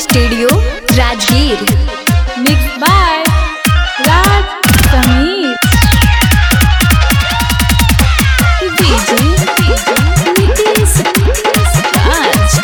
studio Rajgir mix by Raj Sameer DJ Nitish Raj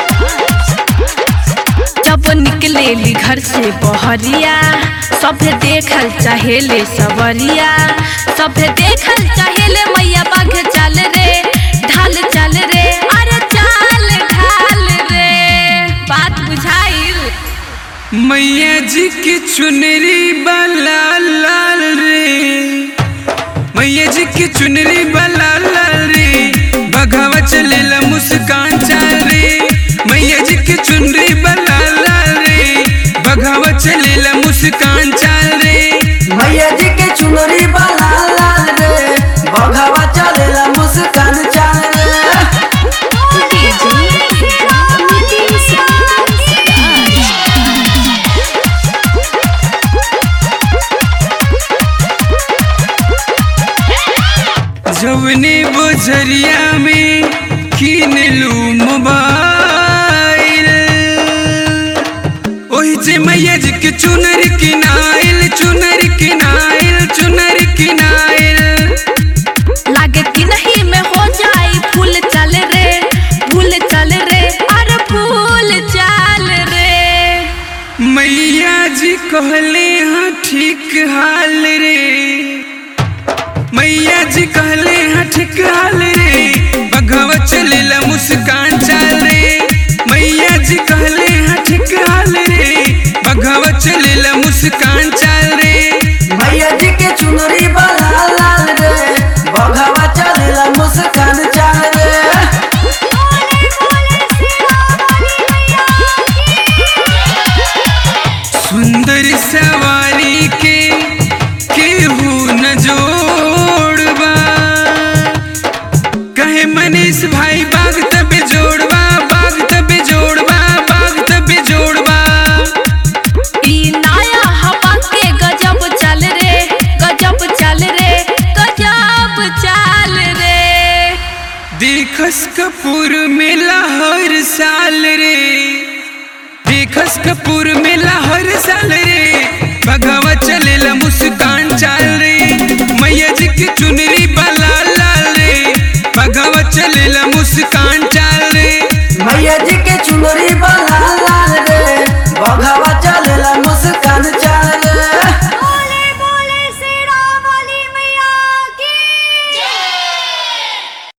जब निकलेली घर से बहरिया सभे देखल चाहेले सवरिया सभे देखल चाहेले मैया बाघ चाल रे ढाल चाल रे अरे चाल ढाल रे बात बुझाइल मैया जी की चुनरी बला लाल रे मैया जी की चुनरी बला लाल रे बघावा चलेला मुस्कान चाल रे मैया जी की चुनरी बला लाल रे बघावा चलेला मुस्कान चाल रे मैया जी के चुनरी बला लाल रे बघावा चलेला मुस्कान चाल रे डीजे नीतीश राज जवने बुझरिया में कीन लू मोबाइल ओही जे मैया जी के चुनर किनाइल चुनर किनाइल चुनर किनाइल लागे कि नहीं में हो जाई फूल चल रे फूल चल रे अरे फूल चाल रे मैया जी कहले हाँ ठीक हाल रे मैया जी कहले हाँ ठीक हाल रे बघवा चलेला मुस्कान चाल रे मैया जी कहले हाँ ठीक हाल रे बघवा चलेला मुस्कान चाल रे मैया जी के चुनरी बला लाल रे बघावा चलेला मुस्कान चाल रे सुंदर सवारी के केहू न जोड़बा कहे मनीष भाई बाग तबे जोड़बा बाग तबे जोड़बा बाग तबे जोड़बा ई नया हवा के गजब चल रे गजब चल रे गजब चाल रे देखस कपूर मेला हर साल रे देखस कपूर मेला हर साल रे भगवा चलेला मुस्कान चाल